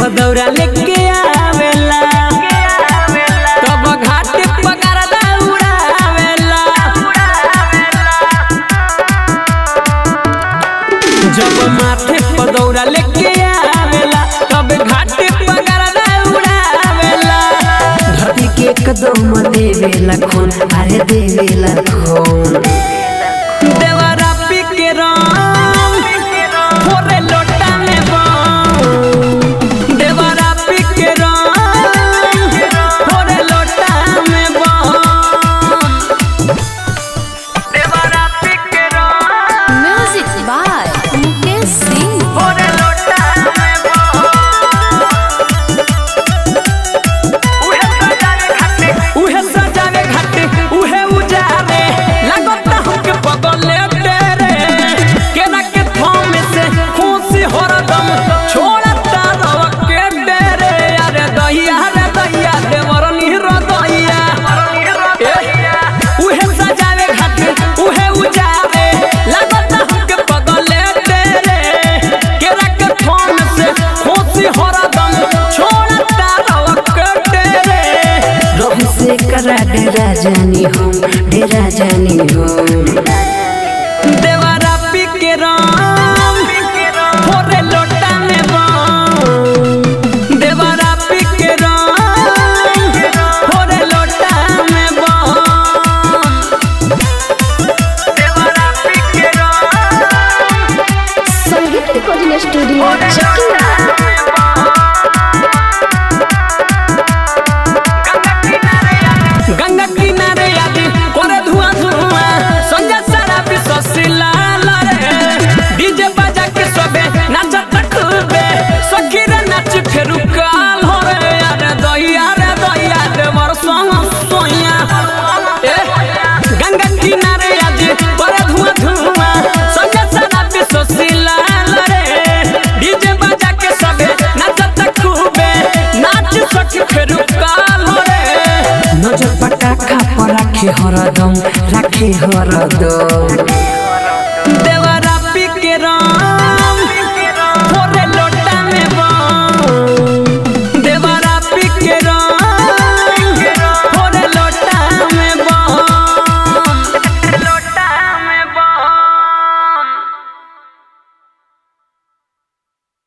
पदौरा लेके आवेला तब घाट पगार दौड़ावेला जब माथे पदौरा लेके आवेला तब घाट पगार दौड़ावेला धरती के कदम देवेला खून अरे देवेला खून देवरा पी के रंग फोरे लोटा में बम देवरा पी के रंग फोरे लोटा में बम देवरा पी के रंग म्यूजिक बाय मुकेश सिंह फोरे लोटा में बम उहे सजावे घाटे उहे उजारे लागत हमके बगले तेरे केना के थम से खुशी हरदम छोड़ता रव के डेरे अरे दहिया रे दहिया देवर निहर दहिया उहे सजावे घाटे उहे उजारे लागत हमके बगले तेरे केना के थम से खुशी हरदम छोड़ता रव के डेरे रही से करा डेरा जानी हम डेरा जानी हम देवरा पी के राम फोरे लोटा में बम देवरा पी के राम फोरे लोटा में बम देवरा पी के राम संगीत रिकॉर्डिंग स्टूडियो चकिया गंगा किनारे आदि करे धुआं धुआं संजय सारा विश्व सिलाल रे डीजे बजा के सबे नाचत खूबे सखी रे नाच फेरु काल हो रे अरे दहिया रे दहिया रे मोर संग सोइया ए गंगा किनारे आदि करे धुआं धुआं संजय सारा विश्व सिलाल रे डीजे बजा के सबे नाचत खूबे नाच सखी फेरु काल हो रे नजर पटाखा पर राखे हरदम राखे हरदम